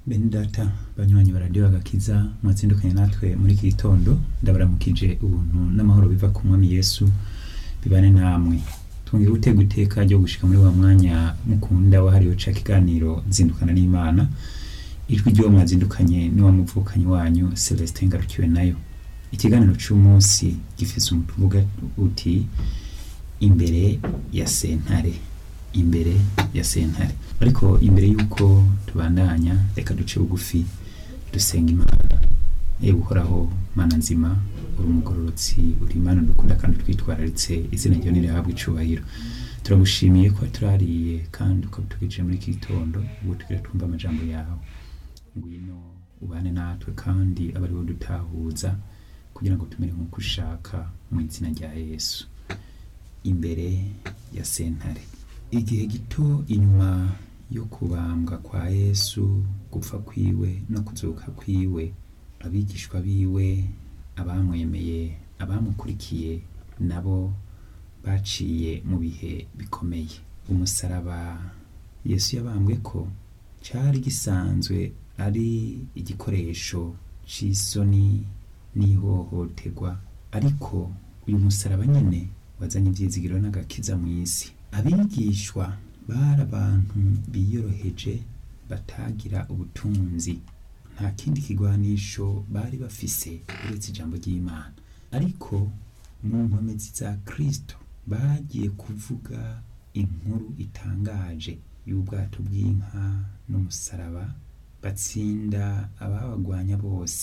bene data banywanyi baradiyo agakiza mwazindukanye natwe muri iki gitondo ndabaramukije ubuntu n'amahoro biva ku mwami yesu bibane namwe twongeye gutega iteka ryo gushika muri wa mwanya mukunda wahariwe ca kiganiro zindukana n'imana ijwi ry'uwo mwazindukanye niwa muvukanyi wanyu celestin ngarukiwe nayo ikiganiro c'umunsi gifise umutwe uvuga uti imbere ya sentare imbere ya sentare ariko imbere y'uko tubandanya reka duce bugufi dusenga imana ewe uhoraho mana nzima uri umugororotsi uri imana dukunda kandi twitwararitse izina ryawe nirihabwa icubahiro turagushimiye ko turariye kandi ukabitugije muri iki gitondo ubu tugira twumva amajambo yawe ngwino ubane natwe kandi abe ari wo dutahuza kugira ngo tumere nk'uko ushaka mu izina rya yesu imbere ya sentare igihe gito inyuma yo kubambwa kwa yesu gupfa kwiwe no kuzuka kwiwe abigishwa biwe abamwemeye abamukurikiye nabo baciye mu bihe bikomeye umusaraba yesu yabambwe ko cyari gisanzwe ari igikoresho c'isoni n'ihohoterwa ariko uyu musaraba nyine wazanye ibyizigiro n'agakiza mu isi abigishwa bari abantu biyoroheje batagira ubutunzi nta kindi kigwanisho bari bafise uretse ijambo ry'imana ariko mu nkomezi za kristo bagiye kuvuga inkuru itangaje y'ubwato bw'inka n'umusaraba batsinda ababagwanya bose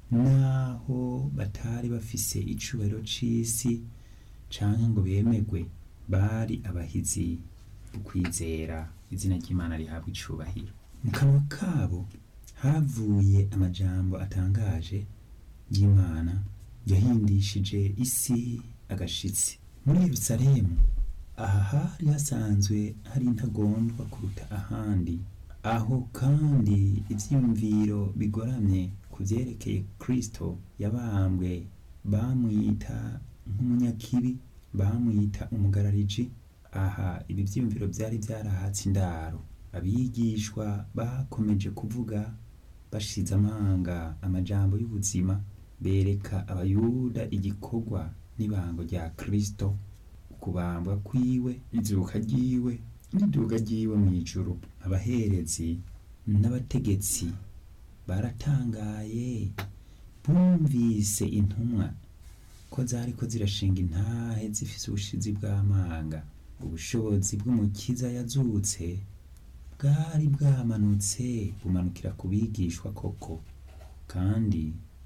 naho batari bafise icubahiro c'isi canke ngo bemegwe bari abahizi ukwizera izina ry'imana rihabwa icubahiro mu kanwa kabo havuye amajambo atangaje y'imana yahindishije isi agashitsi muri yerusalemu aha hari hasanzwe hari intagondwa kuruta ahandi aho kandi ivyiyumviro bigoramye ku vyerekeye kristo yabambwe bamwita nk'umunyakibi bamwita umugarariji aha ibi vyiyumviro vyari vyarahatse indaro abigishwa bakomeje kuvuga bashize amanga amajambo y'ubuzima bereka abayuda igikorwa n'ibango rya kristo ukubambwa kwiwe izuka ryiwe n'iduga ryiwe mw'ijuru abaherezi n'abategetsi baratangaye bumvise intumwa ko zariko zirashinga intahe zifise ubushizi bw'amanga ubushobozi bw'umukiza yazutse bwari bwamanutse bumanukira ku bigishwa koko kandi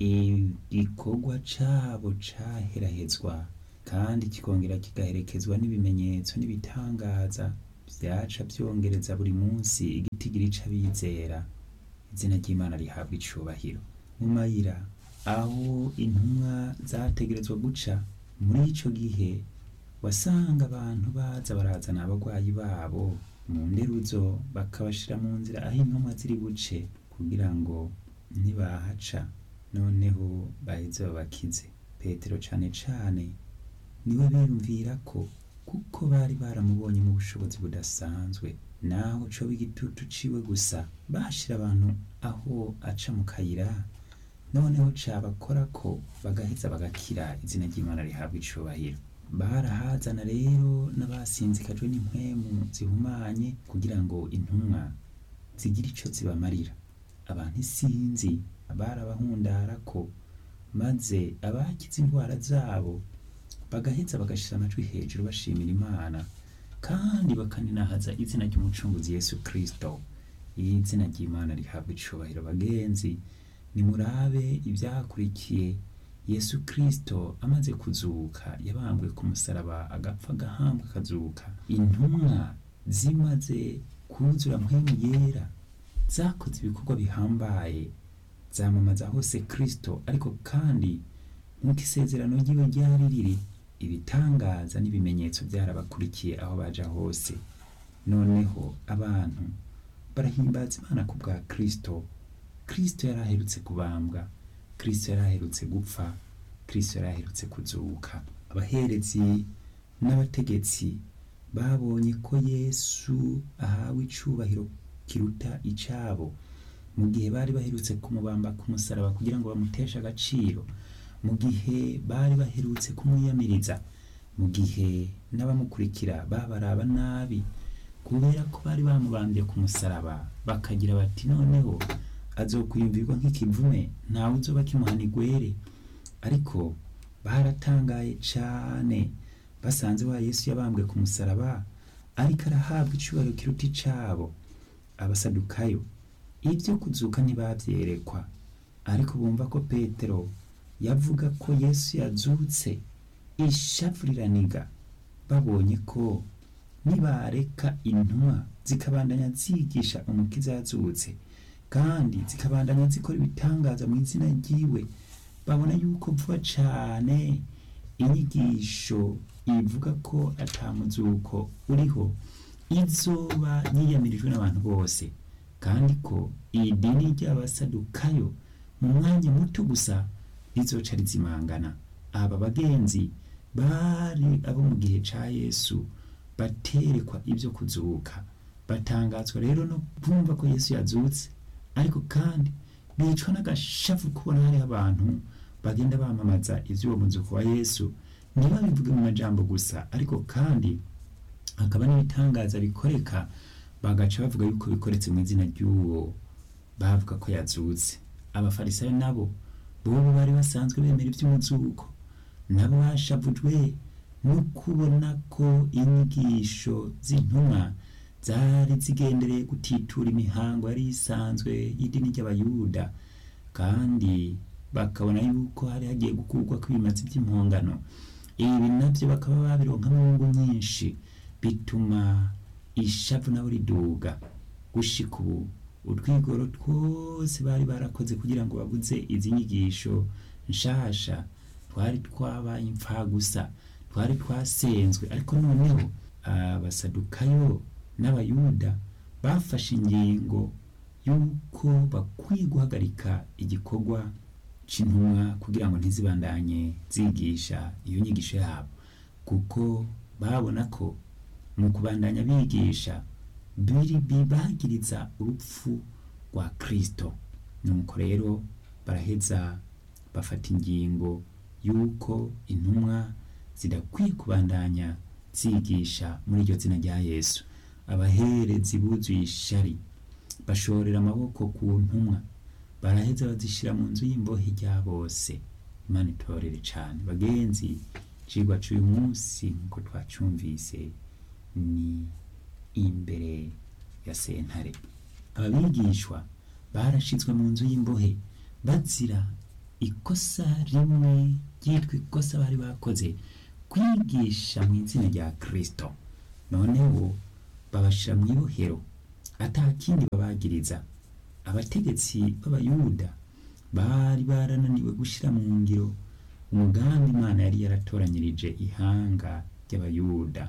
igikorwa cabo caherahezwa kandi kikongera kigaherekezwa n'ibimenyetso n'ibitangaza vyaca vyongereza buri munsi igitigiri c'abizera izina ry'imana rihabwa icubahiro mu mayira aho intumwa zategerezwa guca muri ico gihe wasanga abantu baza barazana abagwayi babo mu nderuzo bakabashira mu nzira aho intumwa ziri buce kugira ngo nibahaca noneho baheze babakize petero cane cane niwe biyumvira ko kuko bari baramubonye mu bushobozi budasanzwe naho coba igitutu ciwe gusa bashira abantu aho aca mu kayira noneho cabakora ko bagaheza bagakira izina ry'imana rihabwa icubahiro barahazana rero n'abasinzikajwe n'impwemu zihumanye kugira ngo intumwa zigire ico zibamarira abantu isinzi barabahundara ko maze abakize indwara zabo bagaheza bagashira amajwi hejuru bashimira imana kandi bakaninahaza izina ry'umucunguzi yesu kristo izina ry'imana rihabwa icubahiro bagenzi nimurabe ivyakurikiye yesu kristo amaze kuzuka yabambwe ku musaraba agapfa agahambwa akazuka intumwa zimaze kuzura mpwemu yera zakoze ibikorwa bihambaye zamamaza hose kristo ariko kandi nk'uko isezerano ryiwe ryari riri ibitangaza n'ibimenyetso byarabakurikiye aho baja hose noneho abantu barahimbaza imana ku bwa kristo kristo yari aherutse kubambwa kristo yari aherutse gupfa kristo yari aherutse kuzuka abaherezi n'abategetsi babonye ko yesu ahawe icubahiro kiruta icabo mu gihe bari baherutse kumubamba ku musaraba kugira ngo bamuteshe agaciro mu gihe bari baherutse kumwiyamiriza mu gihe n'abamukurikira babaraba nabi kubera ko bari bamubambye ku musaraba bakagira bati noneho azokwiyumvirwa nk'ikivume ntawe uzoba kimuhana igwere ariko baratangaye cane basanze wa yesu yabambwe ku musaraba ariko arahabwa icubahiro kiruta icabo abasadukayo ibyo kuzuka ntibavyerekwa ariko bumva ko petero yavuga ko yesu yazutse ishavu riraniga babonye ko nibareka intumwa zikabandanya zigisha umukiza yazutse kandi zikabandanya zikora ibitangaza mu izina ryiwe babona yuko vuba cane inyigisho ivuga ko atamuzuko uriho izoba yiyamirijwe n'abantu bose kandi ko iyi dini ry'abasadukayo mu mwanya muto gusa rizoca rizimangana aba bagenzi bari abo mu gihe ca yesu baterekwa ibyo kuzuka batangazwa rero no kumva ko yesu yazutse ariko kandi bicwa n'agashavu kubona hariho abantu bagenda bamamaza ivy'uwo muzuko wa yesu ntibabivuge mu majambo gusa ariko kandi hakaba n'ibitangaza bikoreka bagaca bavuga yuko bikoretse mu izina ry'uwo bavuga ko yazutse abafarisayo nabo bobo bari basanzwe bemera ivy'umuzuko nabo bashavujwe no kubona ko inyigisho z'intumwa zari zigendereye gutitura imihango yari isanzwe y'idini ry'abayuda kandi bakabona yuko hari hagiye gukurwa kw'ibimazi by'impongano ibi navyo bakaba babironkamwo inyungu nyinshi bituma ishavu nabo riduga gushika ubu utwigoro twose bari barakoze kugira ngo babuze izi nyigisho nshasha twari twabaye impfagusa twari twasenzwe ariko noneho abasadukayo n'abayuda bafashe ingingo y'uko bakwiye guhagarika igikorwa c'intumwa kugira ngo ntizibandanye zigisha iyo nyigisho yabo kuko babona ko mu kubandanya bigisha biri bibagiriza urupfu rwa kristo nuko rero baraheza bafata ingingo y'uko intumwa zidakwiye kubandanya zigisha muri iryo zina rya yesu abaherezi buzuye ishari bashorera amaboko ku ntumwa baraheza bazishira mu nzu y'imbohe rya bose imana itorere cane bagenzi cigwa c'uyu munsi nkuko twacumvise ni imbere ya sentare ababigishwa barashizwe mu nzu y'imbohe bazira ikosa rimwe ryitwa ikosa bari bakoze kwigisha mu izina rya kristo noneho babashira mu ibohero ata kindi babagiriza abategetsi b'abayuda bari barananiwe gushira mu ngiro umugambi imana yari yaratoranyirije ihanga ry'abayuda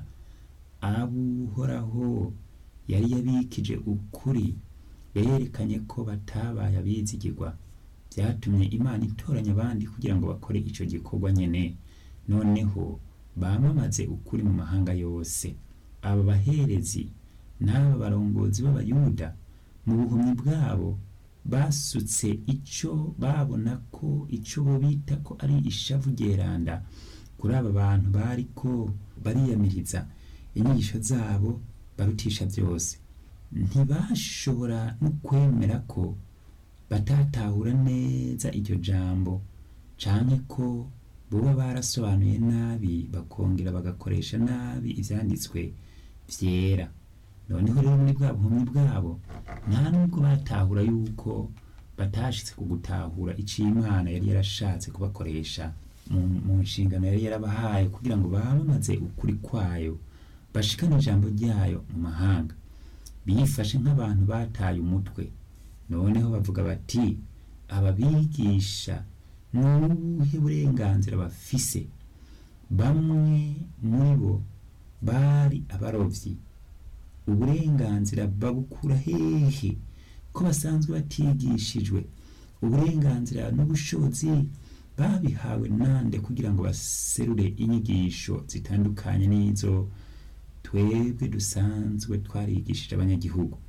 abuhoraho yari yabikije ukuri berekanye ko batabaye abizigirwa byatumye imana itoranya abandi kugira ngo bakore ico gikorwa nyene noneho bamamaze ukuri mu mahanga yose aba baherezi n'aba barongozi b'abayuda mu buhumyi bwabo basutse ico babona ko ico bo bita ko ari ishavu ryeranda kuri aba bantu bariko bariyamiriza inyigisho zabo barutisha byose ntibashobora no kwemera ko batatahura neza iryo jambo canke ko boba barasobanuye nabi bakongera bagakoresha nabi ivyanditswe vyera noneho rero muri bwa buhumyi bwabo nta nubwo batahura yuko batashitse ku gutahura ico imana yari yarashatse kubakoresha mu, mu nshingano yari yarabahaye kugira ngo bamamaze ukuri kwayo bashikane ijambo ryayo mu mahanga bifashe nk'abantu bataye umutwe noneho bavuga bati ababigisha ni ubuhe burenganzira bafise bamwe muri bo bari abarovyi uburenganzira babukura hehe ko basanzwe batigishijwe uburenganzira n'ubushobozi babihawe nande kugira ngo baserure inyigisho zitandukanye n'izo twebwe dusanzwe twarigishije abanyagihugu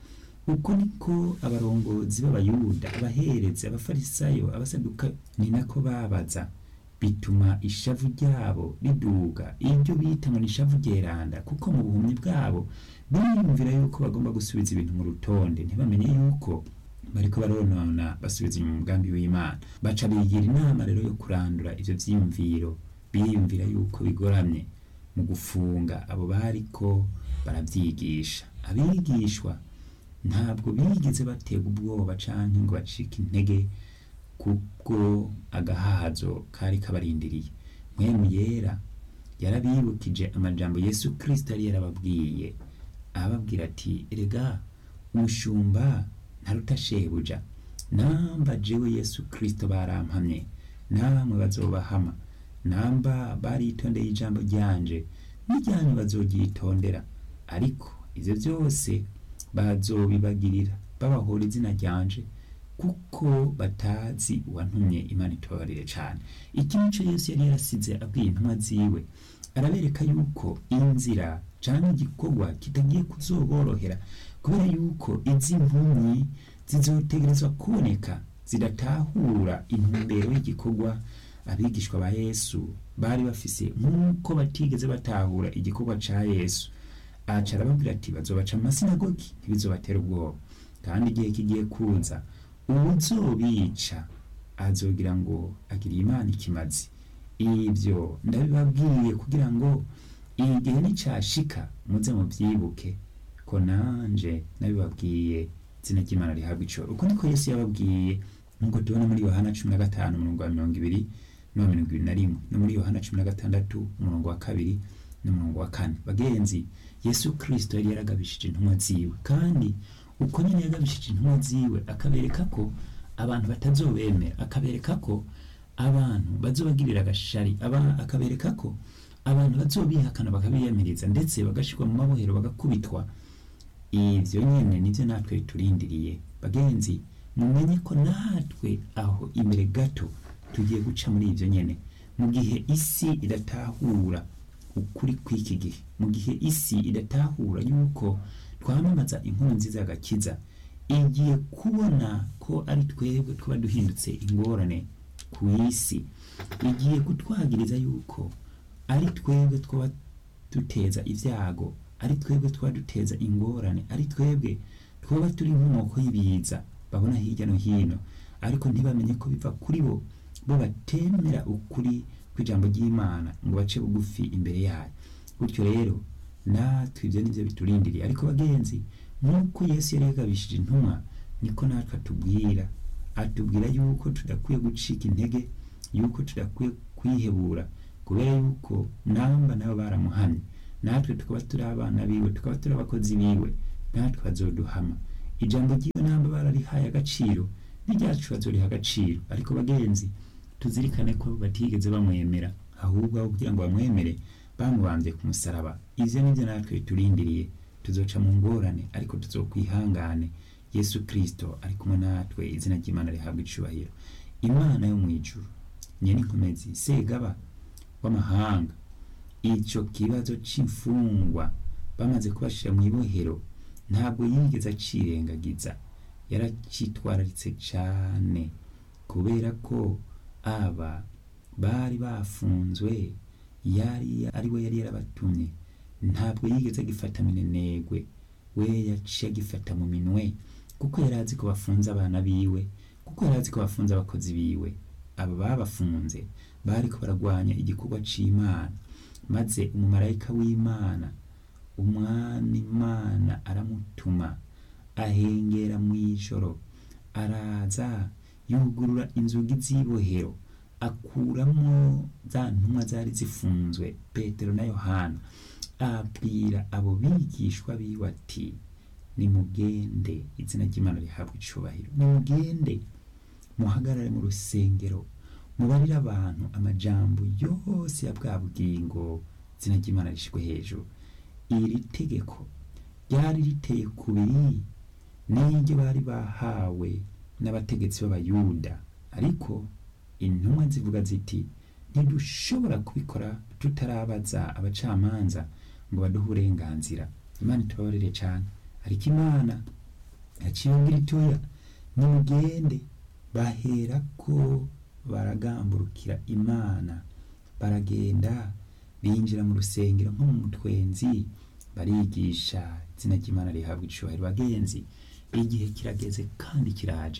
uko niko abarongozi b'abayuda abaherezi abafarisayo abasaduka ni nako babaza bituma ishavu ryabo riduga iryo bita ngo ni ishavu ryeranda kuko mu buhumyi bwabo biyumvira yuko bagomba gusubiza ibintu mu rutonde ntibamenye yuko bariko baronona basubiza inyuma umugambi w'imana baca bigira inama rero yo kurandura ivyo vyiyumviro biyumvira yuko bigoramye mu gufunga abo bariko baravyigisha abigishwa ntabwo bigeze batega ubwoba canke ngo bacike intege kubwo agahazo kari kabarindiriye mwemu yera yarabibukije amajambo yesu kristo yari yarababwiye ababwira ati erega umushumba ntaruta shebuja namba jewe yesu kristo barampamye namwe bazobahama namba baritondeye ijambo ryanje n'iryanyu bazoryitondera ariko ivyo vyose bazobibagirira babahora izina ryanje kuko batazi uwantumye imana itobarire cane iki nico yesu yari yarasize abwiye intumwa ziwe arabereka yuko inzira canke igikorwa kitagiye kuzoborohera kubera yuko izi mpumyi zizotegerezwa kuboneka zidatahura intumbero y'igikorwa abigishwa ba yesu bari bafise nk'uko batigeze batahura igikorwa ca yesu aca arababwira ati bazobaca mu masinagogi ntibizobatera ubwoba kandi igihe kigiye kuza uwuzobica azogira ngo agiriye imana ikimazi ibyo ndabibabwiye kugira ngo igihe nicashika muze muvyibuke ko nanje nabibabwiye izina ry'imana rihabwa icoro uko niko yesu yababwiye nk'uko tubona muri yohana cumi na gatanu umurongo wa mirongo ibiri n'uwa mirongo ibiri na rimwe no muri yohana cumi na gatandatu umurongo wa kabiri n'umurongo wa kane bagenzi yesu kristo yari yaragabishije intumwa ziwe kandi uko nyine yagabishije intumwa ziwe akabereka ko abantu batazobemera akabereka ko abantu bazobagirira agashari aba- akabereka ko abantu bazobihakana bakabiyamiriza ndetse bagashirwa mu mabohero bagakubitwa ivyo nyene nivyo natwe turindiriye bagenzi mumenye ko natwe aho imbere gato tugiye guca muri ivyo nyene mu gihe isi idatahura ukuri kw'iki gihe mu gihe isi idatahura yuko twamamaza inkuru nziza y'agakiza igiye kubona ko ari twebwe tuba duhindutse ingorane ku isi igiye kutwagiriza yuko ari twebwe twaba duteza ibyago ari twebwe twaba duteza ingorane ari twebwe twaba turi inkomoko y'ibiza babona hirya no hino ariko ntibamenye ko biva kuri bo bo batemera ukuri kw'ijambo ry'imana ngo bace bugufi imbere yayo gutyo rero natwe ibyo nivyo biturindiriye ariko bagenzi nk'uko yesu yari yagabishije intumwa niko natwe atubwira atubwira yuko tudakwiye gucika intege yuko tudakwiye kwihebura kubera yuko namba nabo baramuhamye natwe tukaba turi abana biwe tukaba turi abakozi biwe natwe bazoduhama ijambo ry'iyo namba bararihaye agaciro n'iryacu bazoriha agaciro ariko bagenzi tuzirikane ko batigeze bamwemera ahubwo aho kugira ngo bamwemere bamubambye ku musaraba ivyo nivyo natwe biturindiriye tuzoca mu ngorane ariko tuzokwihangane yesu kristo ari kumwe natwe izina ry'imana rihabwa icubahiro imana yo mu ijuru nyene inkomezi segaba w'amahanga ico kibazo c'imfungwa bamaze kubashira mu ibohero ntabwo yigeze acirengagiza yaracitwararitse cane kubera ko aba bari bafunzwe yari ari we yari yarabatumye ntabwo yigeze agifata minenegwe we yaciye agifata mu minwe kuko yari azi ko bafunze abana biwe kuko yari azi ko bafunze abakozi biwe aba babafunze bariko baragwanya igikorwa c'imana maze umumarayika w'imana umwami imana aramutuma ahengera mw'ijoro araza yugurura inzugi z'ibohero akuramwo za ntumwa zari zifunzwe petero na yohana abwira abo bigishwa biwe ati nimugende izina ry'imana rihabwa icubahiro nimugende muhagarare mu rusengero mubarire abantu amajambo yose ya bwa bugingo izina ry'imana rishirwe hejuru iri tegeko ryari riteye kubiri n'iryo bari bahawe n'abategetsi b'abayuda ariko intumwa zivuga ziti ntidushobora kubikora tutarabaza abacamanza ngo baduhe uburenganzira imana itubabarire cyane ariko imana yaciye ababwira itoya nimugende baherako baragamburukira imana baragenda binjira mu rusengero nko mu mutwenzi barigisha izina ry'imana rihabwa icubahiro bagenzi igihe kirageze kandi kiraje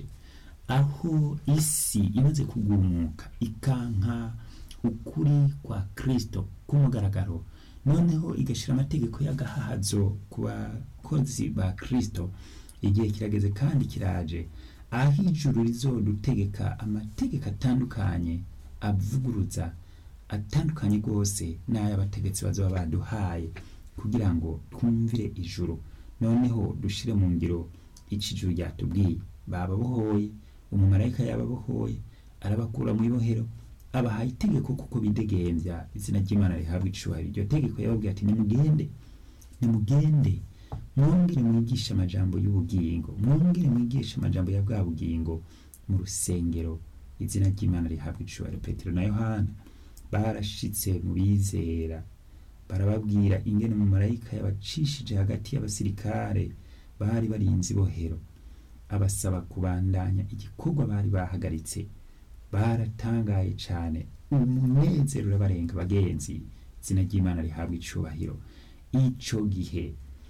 aho isi imaze kugumuka ikanka ukuri kwa kristo k'umugaragaro noneho igashyira amategeko y'agahazo ku bakozi ba kristo igihe kirageze kandi kiraje aho ijuru rizodutegeka amategeko atandukanye avuguruza atandukanye rwose n'ay'abategetsi bazaba baduhaye kugira ngo twumvire ijuru noneho dushire mu ngiro ico ijuru ryatubwiye bababohoye umumarayika yababohoye arabakura mu ibohero abahaye itegeko kuko bidegembya izina ry'imana rihabwa icubahiro iryo tegeko yababwiye ati nimugende nimugende mwongere mwigishe amajambo y'ubugingo mwongere mwigishe amajambo ya bwa bugingo mu rusengero izina ry'imana rihabwa icubahiro petero na yohana barashitse mu bizera barababwira ingene umumarayika yabacishije hagati y'abasirikare bari barinze ibohero abasaba kubandanya igikorwa bari bahagaritse baratangaye cane umunezero urabarenga bagenzi izina ry'imana rihabwa icubahiro ico gihe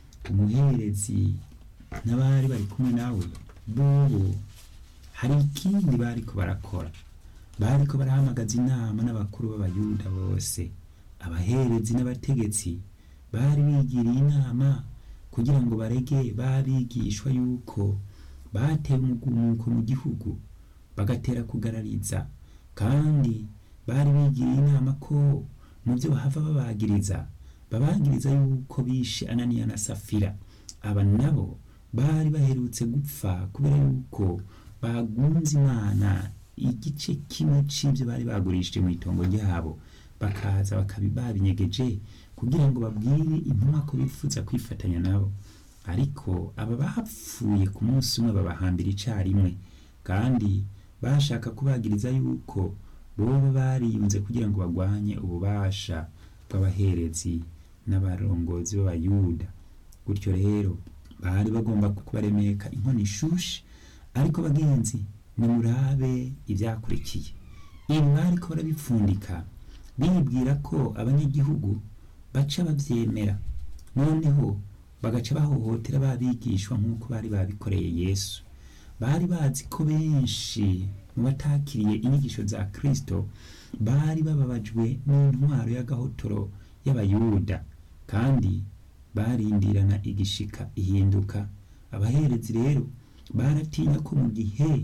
umuherezi n'abari bari kumwe nawe bobo hari ikindi bariko barakora bariko barahamagaza inama n'abakuru b'abayuda bose abaherezi n'abategetsi bari bigiriye inama kugira ngo barege babigishwa yuko batewe umugumuko mu gihugu bagatera kugarariza kandi bari bigiriye inama ko mu byo bahava babagiriza babagiriza yuko bishe ananiya na safira aba nabo bari baherutse gupfa kubera yuko bagunze imana igice kimwe c'ivyo bari bagurishije mu itongo ryabo bakaza bakabi babinyegeje kugira ngo babwire intumwa ko bifuza kwifatanya nabo ariko aba bapfuye ku munsi umwe babahambira icarimwe kandi bashaka kubagiriza yuko boba bariyunze kugira ngo bagwanye ububasha bw'abaherezi n'abarongozi b'abayuda gutyo rero bari bagomba kubaremeka inkono ishushe ariko bagenzi nimurabe ivyakurikiye ibi bariko barabipfundika bibwira ko abanyagihugu baca bavyemera noneho bagaca bahohotera babigishwa nk'uko bari babikoreye yesu bari bazi ko benshi mu batakiriye inyigisho za kristo bari bababajwe n'intwaro y'agahotoro y'abayuda kandi barindirana igishika ihinduka abaherezi rero baratinya ko mu gihe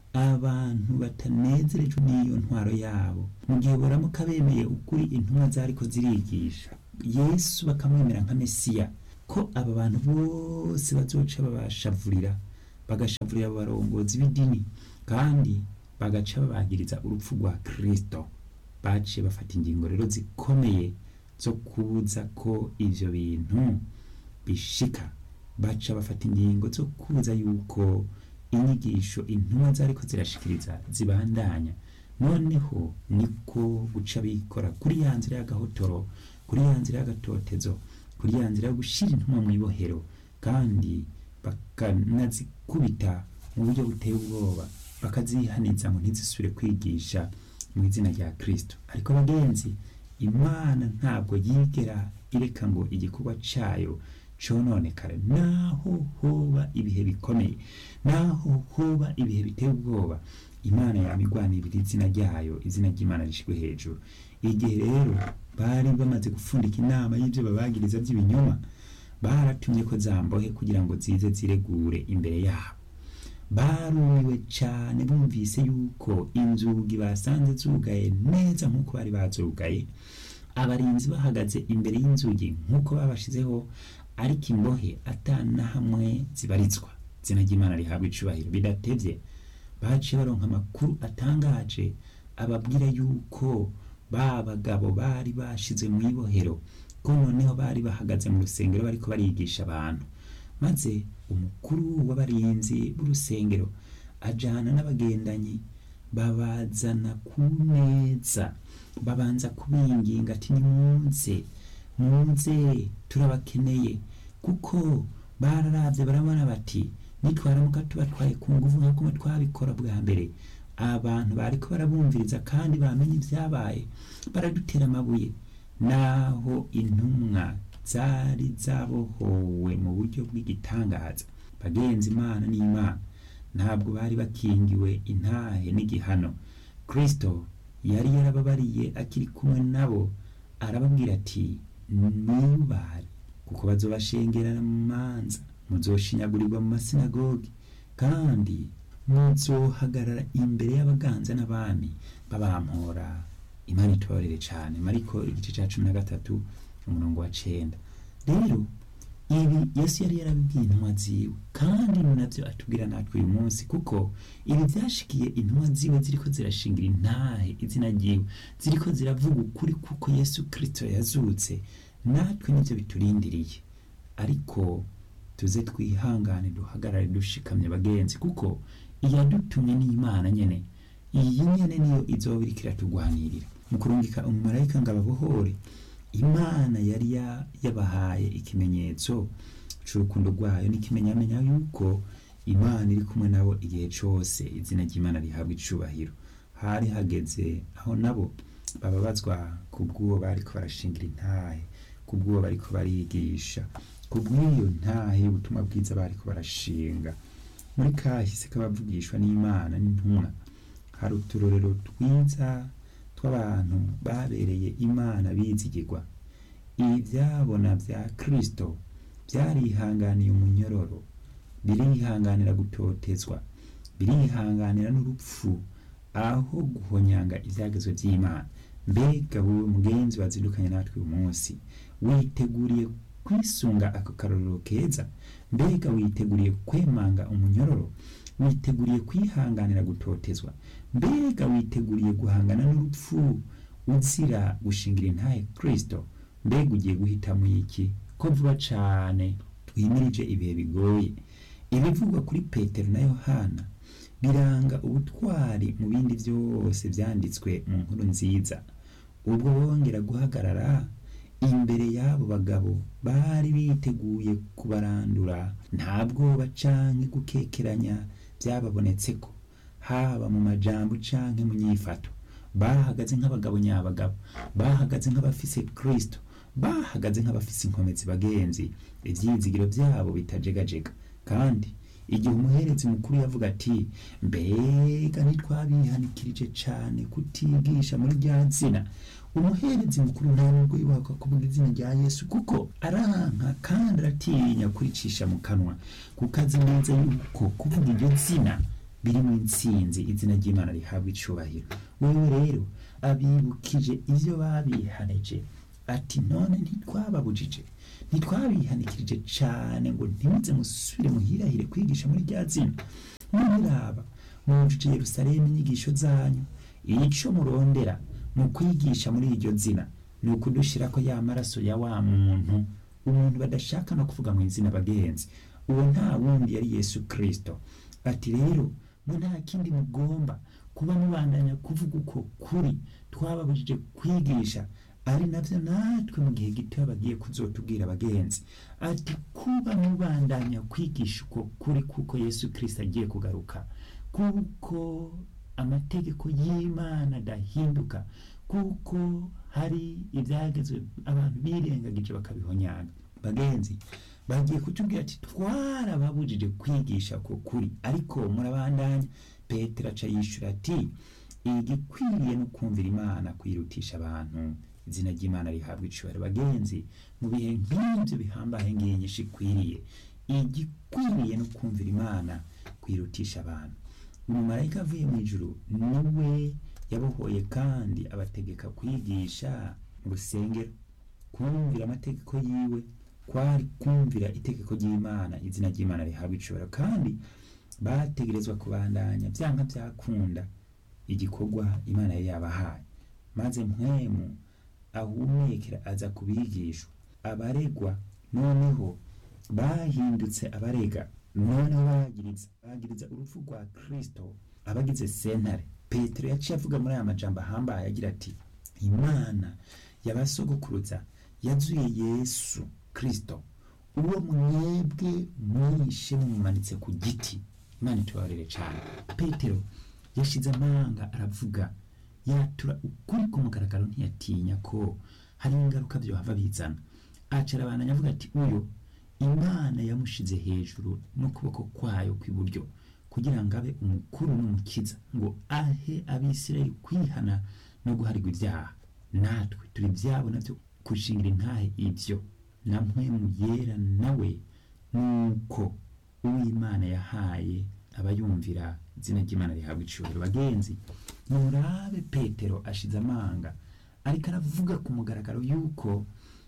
abantu batanezerejwe n'iyo ntwaro yabo mu gihe boramuka bemeye ukuri intumwa zariko zirigisha yesu bakamwemera nka mesiya ko aba bantu bose bazoca babashavurira bagashavurira abo barongozi b'idini kandi bagaca babagiriza urupfu rwa kristo baciye bafata ingingo rero zikomeye zo kubuza ko ivyo bintu bishika baca bafata ingingo zo kubuza yuko inyigisho intumwa zariko zirashikiriza zibandanya noneho niko guca bikora kuri ya nzira y'agahotoro kuri ya nzira y'agatotezo kuri ya nzira yo gushira intumwa mu ibohero kandi bakanazikubita mu buryo buteye ubwoba bakazihaniza ngo ntizisubire kwigisha mu izina rya kristo ariko bagenzi imana ntabwo yigera ireka ngo igikorwa cayo cononekare naho hoba ibihe bikomeye naho hoba ibihe biteye ubwoba imana yamigwanirira izina ryayo izina ry'imana rishirwe hejuru igihe rero bari bamaze gupfundika inama y'ivyo babagiriza vy'ibinyoma baratumye ko zambohe kugira ngo zize ziregure imbere yabo barumiwe cane bumvise yuko inzugi basanze zugaye neza nk'uko bari bazugaye abarinzi bahagaze imbere y'inzugi nk'uko babashizeho ariko imbohe atana hamwe zibarizwa izina ry'imana rihabwa icubahiro bidatevye baciye baronka amakuru atangaje ababwira yuko ba bagabo bari bashize mu ibohero ko noneho bari bahagaze mu rusengero bariko barigisha abantu maze umukuru w'abarinzi b'urusengero ajana n'abagendanyi babazana ku meza babanza kubinginga ati nimunze munze turabakeneye kuko bararavye barabona bati nitwaramuka tubatwaye ku nguvu nk'uko twabikora bwa mbere abantu bariko barabumviriza kandi bamenye ibyabaye baradutera amabuye naho intumwa zari zabohowe mu buryo bw'igitangaza bagenzi imana n'imana ntabwo bari bakingiwe intahe n'igihano kristo yari yarababariye akiri kumwe nabo arababwira ati niyubare kuko bazobashengerana mu manza muzoshinyagurirwa mu masinagogi kandi muzohagarara imbere y'abaganza n'abami babampora imana itorere cyane mariko igice cya cumi na gatatu umurongo wa cenda rero ibi yesu yari yarabibwiye intumwa ziwe kandi ni nabyo atubwira natwe uyu munsi kuko ibi byashikiye intumwa ziwe ziriko zirashingira intahe izina ryiwe ziriko ziravuga ukuri kuko yesu kirisito yazutse natwe nibyo biturindiriye ariko tuze twihangane duhagarare dushikamye bagenzi kuko iyadutumye n'imana nyene iyi nyene niyo izoba iriko iratugwanirira mu kurungika umumarayika ngo ababohore imana yari yabahaye ikimenyetso c'urukundo rwayo n'ikimenyamenya yuko imana iri kumwe nabo igihe cose izina ry'imana rihabwa icubahiro hari hageze aho nabo bababazwa kubw'uwo bariko barashingira intahe kubw'uwo bariko barigisha kubw'iyo ntahe y'ubutumwa bwiza bariko barashinga muri kahise k'abavugishwa n'imana n'intumwa hari uturorero twiza tw'abantu babereye imana bizigirwa ibyabona bya kristo byarihanganiye umunyororo birihanganira gutotezwa birihanganira n'urupfu aho guhonyanga ibyagezwe by'imana mbega wowe mugenzi wazindukanye natwe uyu munsi witeguriye kwisunga ako karorero keza mbega witeguriye kwemanga umunyororo witeguriye kwihanganira gutotezwa mbega witeguriye guhangana n'urupfu uzira gushingira intahe kristo mbega ugiye guhitamo iki ko vuba cane twimirije ibihe bigoye ibivugwa kuri petero na yohana biranga ubutwari mu bindi byose byanditswe mu nkuru nziza ubwo bongera guhagarara imbere y'abo bagabo bari biteguye kubarandura nta bwoba canke gukekeranya byababonetse ko haba mu majambo canke mu nyifato bahagaze nk'abagabo nyabagabo bahagaze nk'abafise kristo bahagaze nk'abafise inkomezi bagenzi ivyizigiro byabo bitajegajega kandi igihe umuherezi mukuru yavuga ati mbega ntitwabihanikirije cane kutigisha muri rya zina umuherezi mukuru nta nubwo yubaka kuvuga izina rya yesu kuko aranka kandi aratinya kuricisha mu kanwa kuko azi neza yuko kuvuga iryo zina biri mu intsinzi izina ry'imana rihabwa icubahiro wewe rero abibukije ivyo babihanije ati none ntitwababujije ntitwabihanikirije cane ngo ntimuze musubire muhirahire kwigisha muri rya zina muraba mwujuje yerusalemu inyigisho zanyu ico murondera mu kwigisha muri iryo zina ni ukudushirako ya maraso ya wa muntu umuntu badashaka no kuvuga mu izina bagenzi uwo nta wundi yari yesu kristo ati rero mwe nta kindi mugomba kuba mubandanya kuvuga uko kuri twababujije kwigisha ari navyo natwe mu gihe gito bagiye kuzotubwira abagenzi ati kuba mubandanya kwigisha uko kuri kuko yesu kristo agiye kugaruka kuko amategeko y'imana adahinduka kuko hari ibyagezwe abantu birengagije bakabihonyanga bagenzi bagiye kutubwira ati twarababujije kwigisha ko kuri ariko murabandanya petero aca yishura ati igikwiriye no kumvira imana kwirutisha abantu izina ry'imana rihabwa icubahiro bagenzi mu bihe nk'ibyo bihambaye nginyinshi ikwiriye igikwiriye no kumvira imana kwirutisha abantu umumarayika avuye mu ijuru niwe yabohoye kandi abategeka kwigisha mu rusengero kumvira amategeko yiwe kwari kumvira itegeko ry'imana izina ry'imana rihabwa icubahiro kandi bategerezwa kubandanya byanka byakunda igikorwa imana yari yabahaye maze mpwemu ahumekera aza kubigishwa abaregwa noneho bahindutse abarega noneho bagiriza bagiriza urupfu rwa kristo abagize sentare petero yaciye avuga muri aya majambo ahambaye agira ati imana yabasogokuruza yazuye yesu kristo uwo mwebwe mwishe mumumanitse ku giti imana itubabarire cyane petero yashize amanga aravuga yatura ukuri ku mugaragaro ntiyatinya ko hari ingaruka byohava bizana acara abantu avuga ati uyu imana yamushize hejuru n'ukuboko kwayo kw'iburyo kugira ngo abe umukuru n'umukiza ngo ahe abisirayeli kwihana no guharirwa ibyaha natwe turi ibyabo nabyo gushingira intahe ibyo na mpwemu yera nawe nuko uw'imana yahaye abayumvira izina ry'imana rihabwa icubahiro bagenzi murabe petero ashize amanga ariko aravuga ku mugaragaro yuko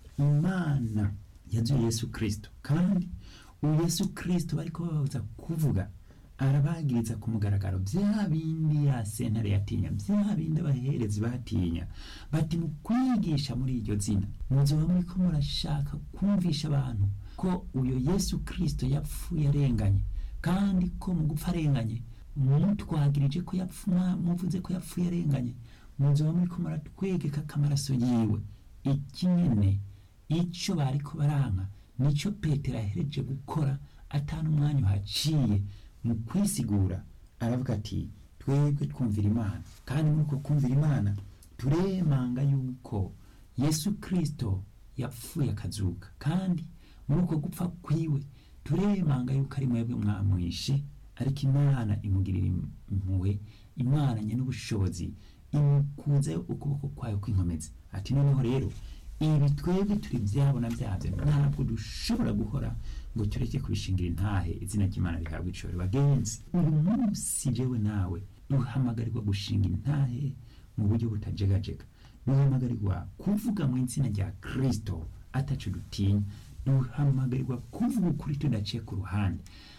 imana yazuye yesu kirisito kandi uyu yesu kirisito bariko bababuza kuvuga arabagiriza ku mugaragaro bya bindi ya sentare yatinya bya bindi abaherezi batinya bati mu kwigisha muri iryo zina muzoba muriko murashaka kumvisha abantu ko uyo yesu kirisito yapfuye arenganye kandi ko mu gupfa arenganye mutwagirije ko yapfuma muvuze ko yapfuye arenganye muzoba muriko muratwegeka k'amaraso yiwe iki nyene ico bariko baranka nico petero ahereje gukora atanu umwanya uhaciye mu kwisigura aravuga ati twebwe twumvira imana kandi muri uko kumvira imana turemanga yuko yesu kirisito yapfuye akazuka kandi muri uko gupfa kwiwe turemanga yuko ari mwebwe mwamwishe ariko imana imugirira impuhwe imana nye n'ubushobozi imukunze ukuboko kwayo kw'inkomezi ati noneho rero ibi twebwe turi ibyabo na byabyo ntabwo dushobora guhora ngo tureke kubishingira intahe izina ry'imana rihabwa icoro bagenzi uyu munsi jewe nawe duhamagarirwa gushinga intahe mu buryo butajegajega duhamagarirwa kuvuga mu izina rya kirisito ataco dutinya duhamagarirwa kuvuga ukuri tudaciye ku ruhande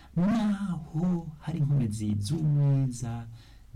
naho hari inkomezi z'umwiza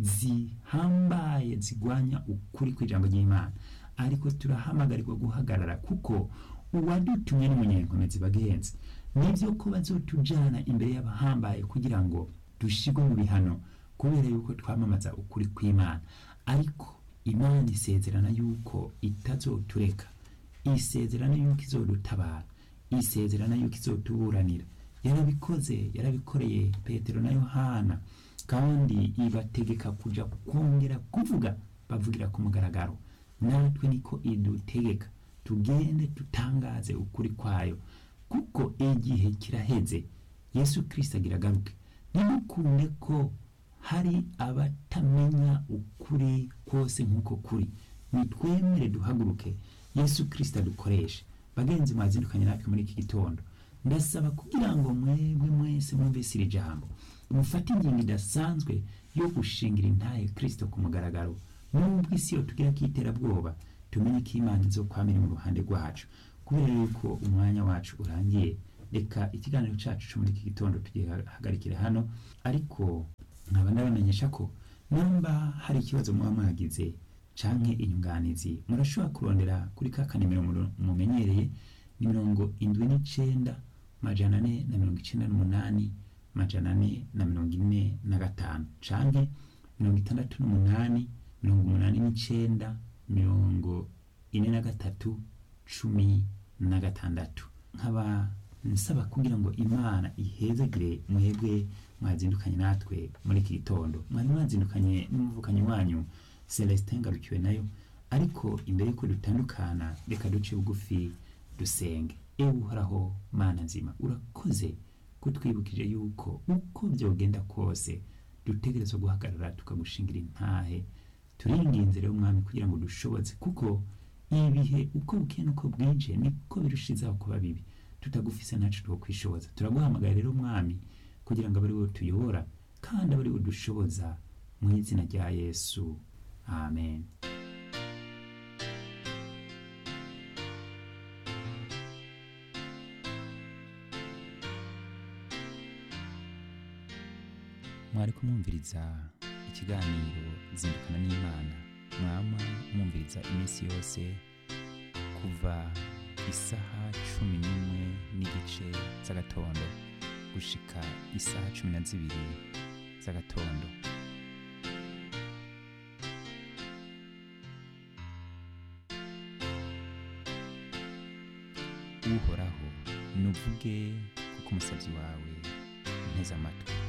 zihambaye zigwanya ukuri kw'ijambo ry'imana ariko turahamagarirwa guhagarara kuko uwadutumye n'umunyenkomezi bagenzi nibyo ko bazotujana imbere y'abahambaye kugira ngo dushigwe mu bihano kubera yuko twamamaza ukuri kw'imana ariko imana isezerana yuko itazotureka isezerana yuko izodutabara isezerana yuko izotuburanira yarabikoze yarabikoreye petero na yohana kandi ibategeka kuja kongera kuvuga bavugira ku mugaragaro natwe niko idutegeka tugende tutangaze ukuri kwayo kuko igihe kiraheze yesu kirisito agira agaruke ntimukunde ko hari abatamenya ukuri kose nk'uko kuri nitwemere duhaguruke yesu kirisito adukoreshe bagenzi mwazindukanye natwe muri iki gitondo ndasaba kugira ngo mwebwe mwese mwumvise iri jambo mufate ingingo idasanzwe yo gushingira intahe kirisito ku mugaragaro nubwo isi yo tugira ko iterabwoba tumenye ko imana izo kwamira mu ruhande rwacu kubera yuko umwanya wacu urangiye reka ikiganiro cyacu cyo muri iki gitondo tugihagarikire hano ariko nkaba ndabamenyesha ko namba hari ikibazo muba mwagize canke inyunganizi murashobora kurondera kuri ka kanimero mumenyereye ni mirongo indwi n'icenda majana ane na mirongo icenda n'umunani majana ane na mirongo ine na gatanu canke mirongo itandatu n'umunani mirongo umunani n'icenda mirongo ine na gatatu cumi na gatandatu nkaba nsaba kugira ngo imana ihezagire mwebwe mwazindukanye natwe muri iki gitondo mwari mwazindukanye n'umuvukanyi wanyu celestin ngarukiwe nayo ariko imbere yuko dutandukana reka duce bugufi dusenge ewe uhoraho mana nzima urakoze kutwibukije yuko uko byogenda kose dutegerezwa guhagarara tukagushingira intahe turinginze rero umwami kugira ngo dushoboze kuko ibihe uko bukeye n'uko bwije niko birushizaho kuba bibi tutagufise ntacu two kwishoboza turaguhamagara rero umwami kugira ngo abe ari wowe tuyobora kandi abe ari wowe dushoboza mu izina rya yesu amen mwari kumwumviriza ikiganiro zindukana n'imana mwama mwumviriza iminsi yose kuva isaha cumi n'imwe n'igice z'agatondo gushika isaha cumi na zibiri z'agatondo uhoraho nuvuge kuko umusabyi wawe nteze amatwi